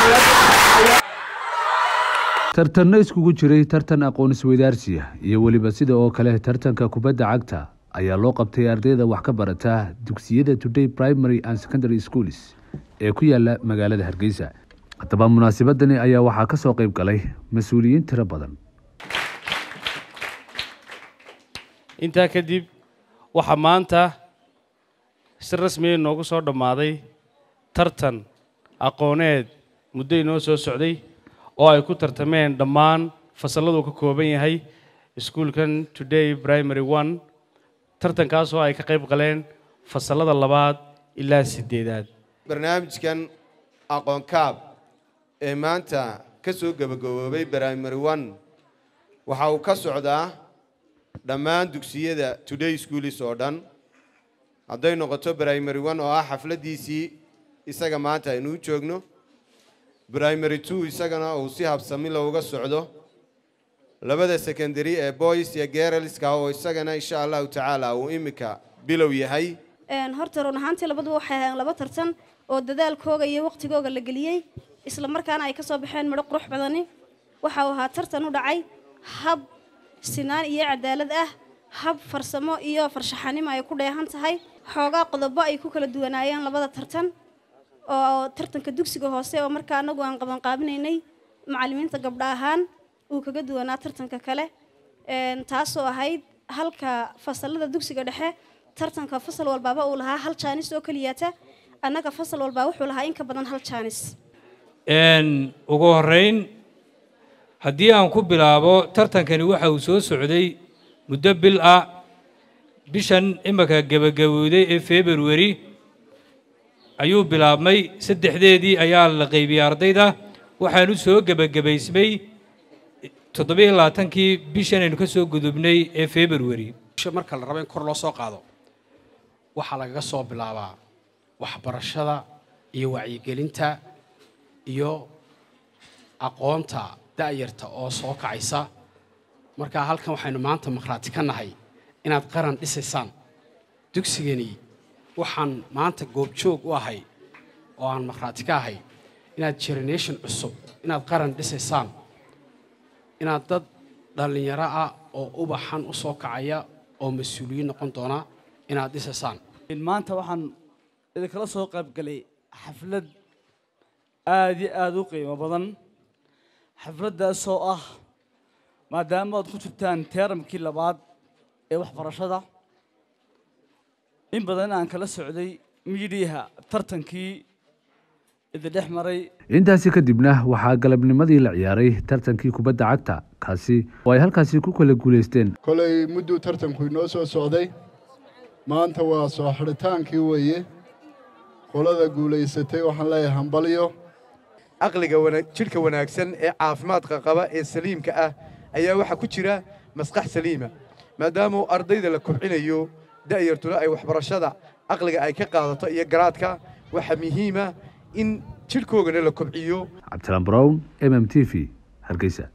tartanno iskugu jiray tartan aqoon isweydaarsiya iyo weliba sida oo kale tartanka kubadda cagta ayaa loo qabtay ardayda wax ka barata dugsiyada today primary and secondary schools ee ku yaala magaalada hargeysa haddaba munaasabadani ayaa waxaa ka soo qayb galay mas-uuliyiin tiro badan intaa kadib waxaa maanta si rasmiya noogu soo dhammaaday tartan aqooneed muddo inoo soo socday oo ay ku tartameen dhammaan fasalladuu ka kooban yahay iskuulkan today primary one tartankaasoo ay ka qayb galeen fasallada labaad ilaa siddeedaad barnaamijkan aqoon kaab ee maanta ka soo gebagaboobay primary one waxa uu ka socdaa dhammaan dugsiyada today schoolis oo dhan hadday noqoto primary one oo ah xafladdiisii isaga maanta aynu u joogno primary two isagana uu si habsami looga socdo labada secondary ee boys iyo geralska oo isagana insha allahu tacaala uu iminka bilow yahay horta run ahaantii labaduba waxay ahayn laba tartan oo dadaalkooga iyo waqtigooga la geliyey isla markaana ay ka soo baxeen midho qurux badani waxa uu ahaa tartan u dhacay hab sinaan iyo cadaalad ah hab farsamo iyo farshaxanimo ay ku dheehan tahay xoogaa qodobo ay ku kala duwanaayeen labada tartan oo tartanka dugsiga hoose oo markaa anagu aan qabanqaabinaynay macallimiinta gabdha ahaan uu kaga duwanaa tartanka kale taasoo ahayd halka fasalada dugsiga dhexe tartanka fasal walbaaba uu lahaa hal jaanis oo keliyata annaga fasal walbaa wuxuu lahaa in ka badan hal jaanis ugu horeyn haddii aan ku bilaabo tartankani waxa uu soo socday muddo bil ah bishan imika gebagabowday ee februari ayuu bilaabmay saddexdeedii ayaa la qaybiyey ardayda waxaanu soo gebagabaysmay toddobiyo labaatankii bishan aynu ka soo gudubnay ee februari marka la rabo in kor loo soo qaado waxaa lagaga soo bilaabaa waxbarashada iyo wacyigelinta iyo aqoonta da'yarta oo soo kacaysa markaa halkan waxaynu maanta makhraati ka nahay inaad qaran dhisaysaan dugsigani waxaan maanta goobjoog u ahay oo aan makhraati ka ahay inaad generation cusub inaad qaran dhisaysaan inaad dad dhallinyaro ah oo ubaxan u soo kacaya oo mas-uuliyiin noqon doona inaad dhisaysaan maanta waxaan idinkala soo qaybgalay xaflad aada iyo aada u qiimo badan xafladdaasoo ah maadaama aad ku jirtaan teeramkii labaad ee waxbarashada in badan aan kala socday miidhiyaha tartankii idindhex maray intaasi kadibna waxaa galabnimadii la ciyaaray tartankii kubadda cagta kaasi oo ay halkaasi ku kala guulaysteen kolay mudduu tartanku inoo soo socday maanta waa soo xidhitaankii weeye qolada guulaysatay waxaan leeyahay hambalyo aqliga jidhka wanaagsan ee caafimaadka qaba ee saliimka ah ayaa waxaa ku jira maskax saliima maadaama ardayda la kobcinayo da'yartuna ay waxbarashada aqliga ay ka qaadato iyo garaadka waxaa muhiima in jidhkoogana la kobciyo cabdisalaan brown m m t v hargeysa